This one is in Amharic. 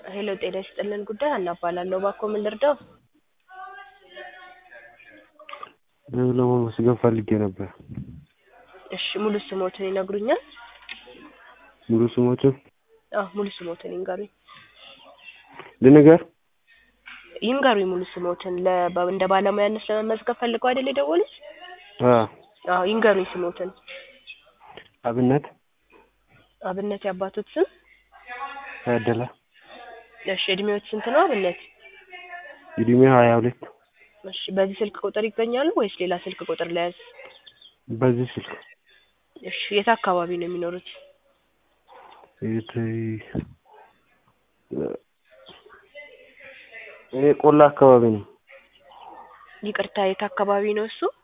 ሄሎ ጤና ይስጥልን ጉዳይ ሀና እባላለሁ። እባክዎ ምን ልርዳው? ለመመስገን ፈልጌ ነበር። እሺ ሙሉ ስሞትን ይነግሩኛል? ሙሉ ስሞትን አዎ ሙሉ ስሞትን ይንገሩኝ። ልንገር? ይንገሩኝ ሙሉ ስሞትን ለ በ- እንደ ባለሙያነት ለመመዝገብ ፈልገው አይደል የደወሉት? አዎ። አዎ ይንገሩኝ ስሞትን። አብነት አብነት የአባቶት ስም? ታደለ እሺ እድሜዎት ስንት ነው አብነት? እድሜ ሀያ ሁለት እሺ በዚህ ስልክ ቁጥር ይገኛሉ ወይስ ሌላ ስልክ ቁጥር ለያዝ? በዚህ ስልክ እሺ የት አካባቢ ነው የሚኖሩት? የት እኔ ቆላ አካባቢ ነው። ይቅርታ የት አካባቢ ነው እሱ?